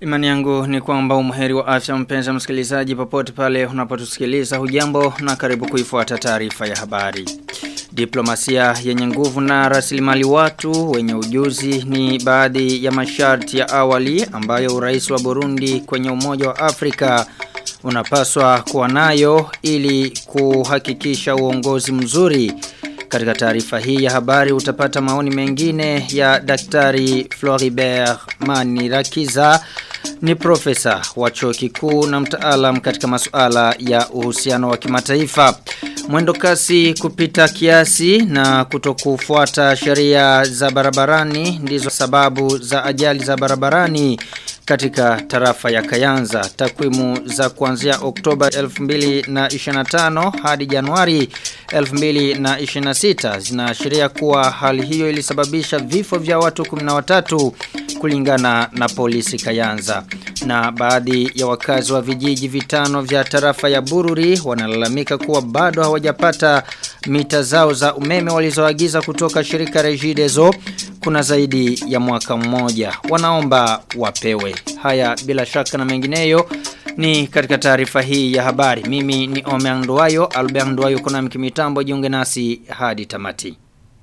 Imani yangu ni kwamba umheri wa afya mpenzi msikilizaji popote pale unapotusikiliza hujambo na karibu kuifuata taarifa ya habari. Diplomasia yenye nguvu na rasilimali watu wenye ujuzi ni baadhi ya masharti ya awali ambayo urais wa Burundi kwenye umoja wa Afrika unapaswa kuwa nayo ili kuhakikisha uongozi mzuri. Katika taarifa hii ya habari utapata maoni mengine ya Daktari Floribert Manirakiza ni profesa wa chuo kikuu na mtaalam katika masuala ya uhusiano wa kimataifa. Mwendo kasi kupita kiasi na kutokufuata sheria za barabarani ndizo sababu za ajali za barabarani katika tarafa ya Kayanza. Takwimu za kuanzia Oktoba 2025 hadi Januari 2026 zinaashiria kuwa hali hiyo ilisababisha vifo vya watu 13 kulingana na polisi Kayanza. Na baadhi ya wakazi wa vijiji vitano vya tarafa ya Bururi wanalalamika kuwa bado hawajapata mita zao za umeme walizoagiza kutoka shirika Regideso kuna zaidi ya mwaka mmoja. Wanaomba wapewe. Haya bila shaka na mengineyo ni katika taarifa hii ya habari. Mimi ni Omeang Nduwayo, Albert Nduwayo kuna mkimitambo jiunge nasi hadi tamati.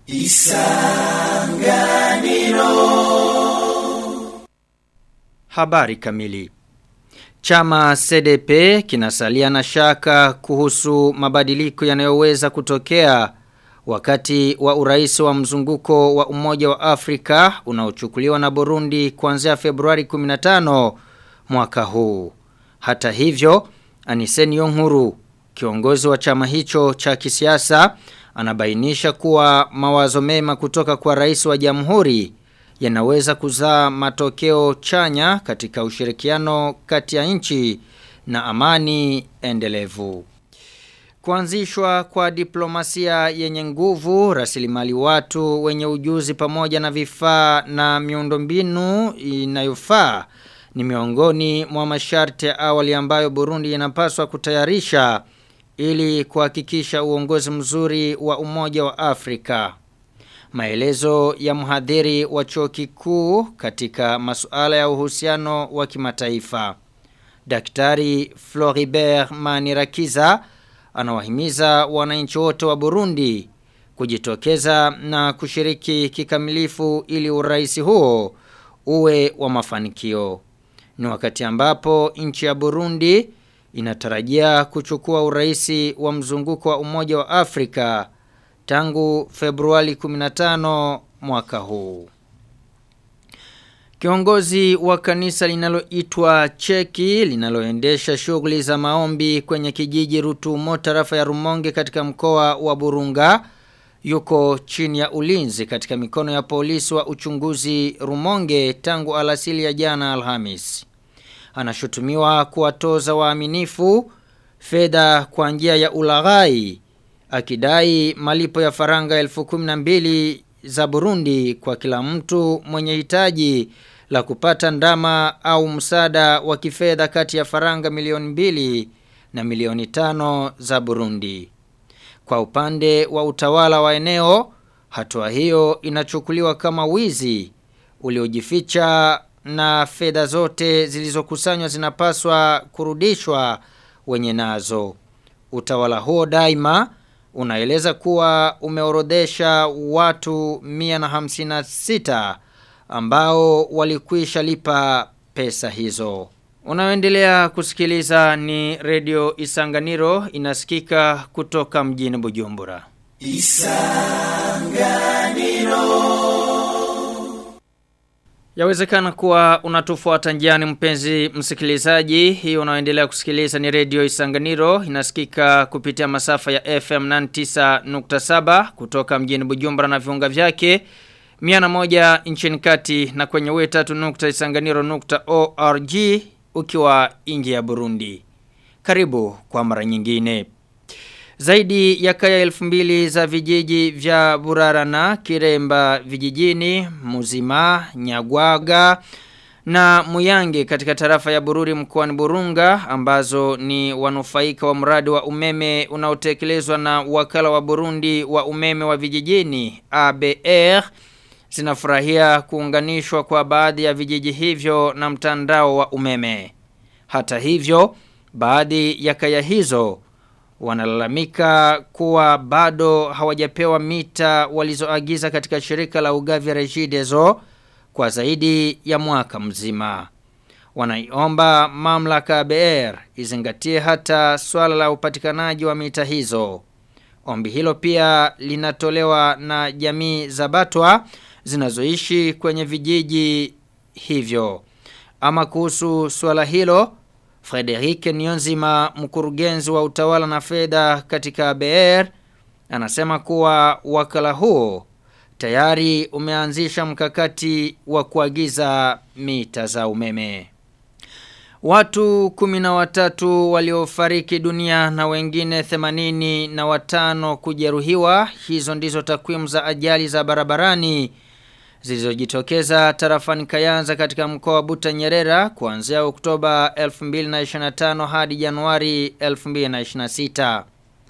Isanganiro Habari kamili Chama CDP kinasalia na shaka kuhusu mabadiliko yanayoweza kutokea wakati wa urais wa mzunguko wa umoja wa Afrika unaochukuliwa na Burundi kuanzia Februari 15 mwaka huu. Hata hivyo, Aniseni Yonghuru, kiongozi wa chama hicho cha kisiasa, anabainisha kuwa mawazo mema kutoka kwa rais wa jamhuri yanaweza kuzaa matokeo chanya katika ushirikiano kati ya nchi na amani endelevu. Kuanzishwa kwa diplomasia yenye nguvu, rasilimali watu wenye ujuzi pamoja na vifaa na miundombinu inayofaa ni miongoni mwa masharti ya awali ambayo Burundi inapaswa kutayarisha ili kuhakikisha uongozi mzuri wa Umoja wa Afrika. Maelezo ya mhadhiri wa chuo kikuu katika masuala ya uhusiano wa kimataifa. Daktari Floribert Manirakiza anawahimiza wananchi wote wa Burundi kujitokeza na kushiriki kikamilifu ili urais huo uwe wa mafanikio. Ni wakati ambapo nchi ya Burundi inatarajia kuchukua uraisi wa mzunguko wa Umoja wa Afrika tangu Februari 15 mwaka huu. Kiongozi wa kanisa linaloitwa Cheki linaloendesha shughuli za maombi kwenye kijiji Rutumo tarafa ya Rumonge katika mkoa wa Burunga yuko chini ya ulinzi katika mikono ya polisi wa uchunguzi Rumonge tangu alasili ya jana Alhamis. Anashutumiwa kuwatoza waaminifu fedha kwa njia ya ulaghai akidai malipo ya faranga elfu mbili za Burundi kwa kila mtu mwenye hitaji la kupata ndama au msaada wa kifedha kati ya faranga milioni mbili na milioni tano za Burundi. Kwa upande wa utawala wa eneo, hatua hiyo inachukuliwa kama wizi uliojificha na fedha zote zilizokusanywa zinapaswa kurudishwa wenye nazo. Utawala huo daima unaeleza kuwa umeorodhesha watu 156 ambao walikwisha lipa pesa hizo. Unaoendelea kusikiliza ni Radio Isanganiro inasikika kutoka mjini Bujumbura. Isanganiro Yawezekana kuwa unatufuata njiani mpenzi msikilizaji. Hii unaoendelea kusikiliza ni Radio Isanganiro inasikika kupitia masafa ya FM 99.7 kutoka mjini Bujumbura na viunga vyake. Miana moja nchini kati na kwenye wetatu nukta isanganiro nukta org ukiwa ingi ya Burundi. Karibu kwa mara nyingine. Zaidi ya kaya elfu mbili za vijiji vya Burara na Kiremba vijijini, Muzima, Nyagwaga na Muyange katika tarafa ya Bururi mkoani Burunga ambazo ni wanufaika wa mradi wa umeme unaotekelezwa na wakala wa Burundi wa umeme wa vijijini ABR zinafurahia kuunganishwa kwa baadhi ya vijiji hivyo na mtandao wa umeme. Hata hivyo, baadhi ya kaya hizo wanalalamika kuwa bado hawajapewa mita walizoagiza katika shirika la ugavi Regideso kwa zaidi ya mwaka mzima. Wanaiomba mamlaka BR izingatie hata swala la upatikanaji wa mita hizo. Ombi hilo pia linatolewa na jamii za Batwa zinazoishi kwenye vijiji hivyo. Ama kuhusu swala hilo, Frederike Nyonzima mkurugenzi wa utawala na fedha katika BR anasema kuwa wakala huo tayari umeanzisha mkakati wa kuagiza mita za umeme. Watu kumina watatu waliofariki dunia na wengine themanini na watano kujeruhiwa. Hizo ndizo takwimu za ajali za barabarani. Zilizojitokeza tarafani Kayanza katika mkoa wa Butanyerera kuanzia Oktoba 2025 hadi Januari 2026.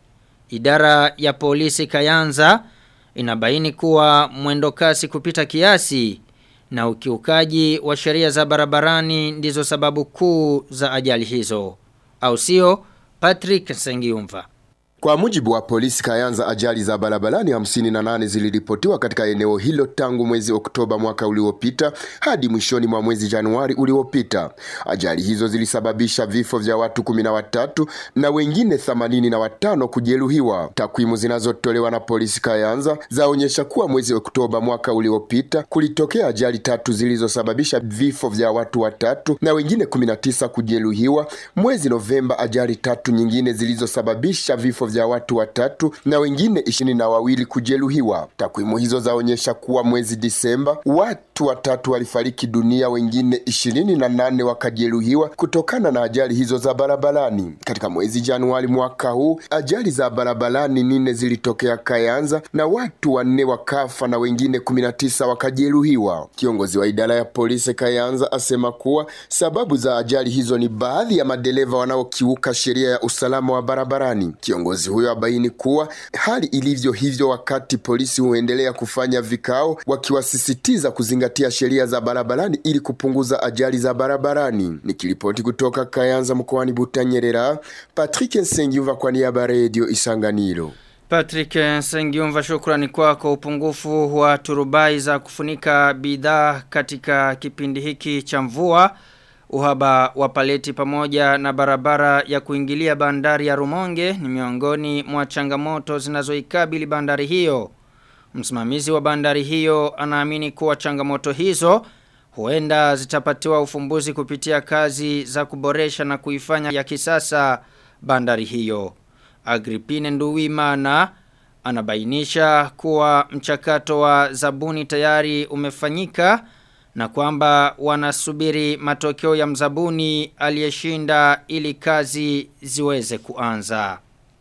Idara ya polisi Kayanza inabaini kuwa mwendo kasi kupita kiasi na ukiukaji wa sheria za barabarani ndizo sababu kuu za ajali hizo. Au sio? Patrick Sengiumva. Kwa mujibu wa polisi Kayanza, ajali za barabarani 58 ziliripotiwa katika eneo hilo tangu mwezi Oktoba mwaka uliopita hadi mwishoni mwa mwezi Januari uliopita. Ajali hizo zilisababisha vifo vya watu kumi na watatu na wengine themanini na watano kujeruhiwa. Takwimu zinazotolewa na polisi Kayanza zaonyesha kuwa mwezi Oktoba mwaka uliopita kulitokea ajali tatu zilizosababisha vifo vya watu watatu na wengine 19 kujeruhiwa. Mwezi Novemba ajali tatu nyingine zilizosababisha vifo vya watu watatu na wengine ishirini na wawili kujeruhiwa. Takwimu hizo zaonyesha kuwa mwezi Disemba watu watatu walifariki dunia, wengine ishirini na nane wakajeruhiwa kutokana na ajali hizo za barabarani. Katika mwezi Januari mwaka huu ajali za barabarani nne zilitokea Kayanza na watu wanne wakafa na wengine kumi na tisa wakajeruhiwa. Kiongozi wa idara ya polisi Kayanza asema kuwa sababu za ajali hizo ni baadhi ya madereva wanaokiuka sheria ya usalama wa barabarani. Kiongozi huyo abaini kuwa hali ilivyo hivyo wakati polisi huendelea kufanya vikao wakiwasisitiza kuzingatia sheria za barabarani ili kupunguza ajali za barabarani. Nikiripoti kutoka Kayanza mkoani Butanyerera, Patrick Nsengiuva kwa niaba ya Radio Isanganiro. Patrick Sengiumva shukrani kwako upungufu wa turubai za kufunika bidhaa katika kipindi hiki cha mvua uhaba wa paleti pamoja na barabara ya kuingilia bandari ya Rumonge ni miongoni mwa changamoto zinazoikabili bandari hiyo. Msimamizi wa bandari hiyo anaamini kuwa changamoto hizo huenda zitapatiwa ufumbuzi kupitia kazi za kuboresha na kuifanya ya kisasa bandari hiyo. Agripine Nduwimana anabainisha kuwa mchakato wa zabuni tayari umefanyika na kwamba wanasubiri matokeo ya mzabuni aliyeshinda ili kazi ziweze kuanza.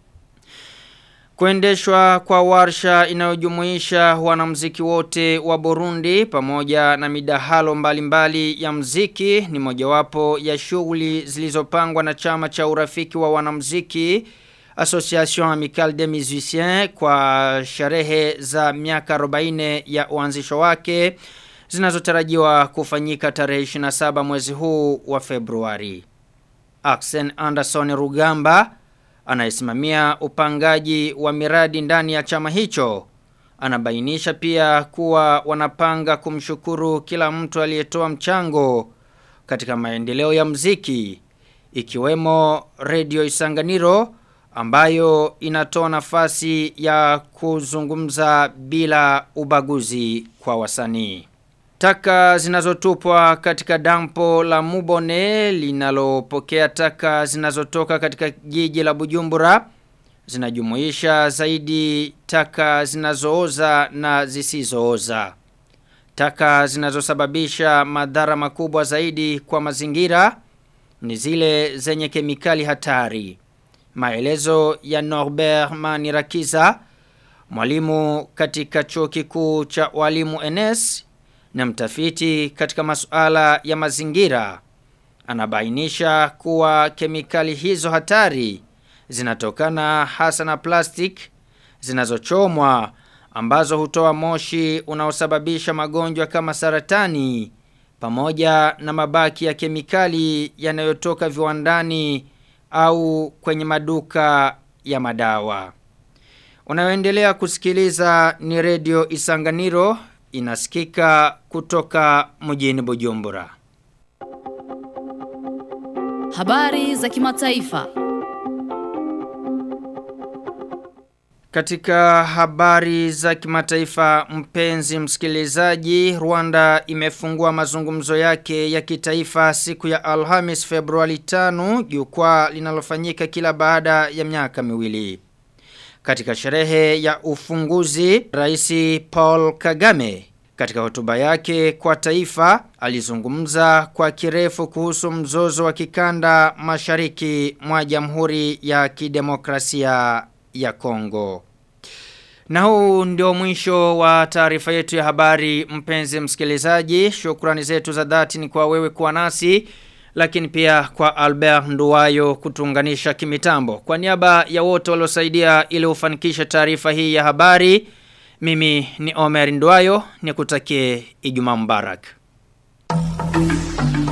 Kuendeshwa kwa warsha inayojumuisha wanamziki wote wa Burundi pamoja na midahalo mbalimbali mbali ya mziki ni mojawapo ya shughuli zilizopangwa na chama cha urafiki wa wanamziki Association Amicale des Musiciens kwa sherehe za miaka 40 ya uanzisho wake zinazotarajiwa kufanyika tarehe 27 mwezi huu wa Februari. Axen Anderson Rugamba anayesimamia upangaji wa miradi ndani ya chama hicho anabainisha pia kuwa wanapanga kumshukuru kila mtu aliyetoa mchango katika maendeleo ya mziki ikiwemo Radio Isanganiro ambayo inatoa nafasi ya kuzungumza bila ubaguzi kwa wasanii. Taka zinazotupwa katika dampo la Mubone linalopokea taka zinazotoka katika jiji la Bujumbura zinajumuisha zaidi taka zinazooza na zisizooza. Taka zinazosababisha madhara makubwa zaidi kwa mazingira ni zile zenye kemikali hatari. Maelezo ya Norbert Manirakiza, mwalimu katika chuo kikuu cha walimu NS na mtafiti katika masuala ya mazingira anabainisha kuwa kemikali hizo hatari zinatokana hasa na plastic zinazochomwa ambazo hutoa moshi unaosababisha magonjwa kama saratani pamoja na mabaki ya kemikali yanayotoka viwandani au kwenye maduka ya madawa. Unayoendelea kusikiliza ni redio Isanganiro inasikika kutoka mjini Bujumbura. Habari za kimataifa. Katika habari za kimataifa mpenzi msikilizaji, Rwanda imefungua mazungumzo yake ya kitaifa siku ya Alhamis Februari 5, jukwaa linalofanyika kila baada ya miaka miwili. Katika sherehe ya ufunguzi, Rais Paul Kagame katika hotuba yake kwa taifa alizungumza kwa kirefu kuhusu mzozo wa kikanda mashariki mwa Jamhuri ya Kidemokrasia ya Kongo. Na huu ndio mwisho wa taarifa yetu ya habari mpenzi msikilizaji. Shukrani zetu za dhati ni kwa wewe kuwa nasi lakini pia kwa Albert Nduwayo kutunganisha kimitambo. Kwa niaba ya wote waliosaidia ili ufanikishe taarifa hii ya habari, mimi ni Omer Nduwayo nikutakie Ijumaa Mubarak.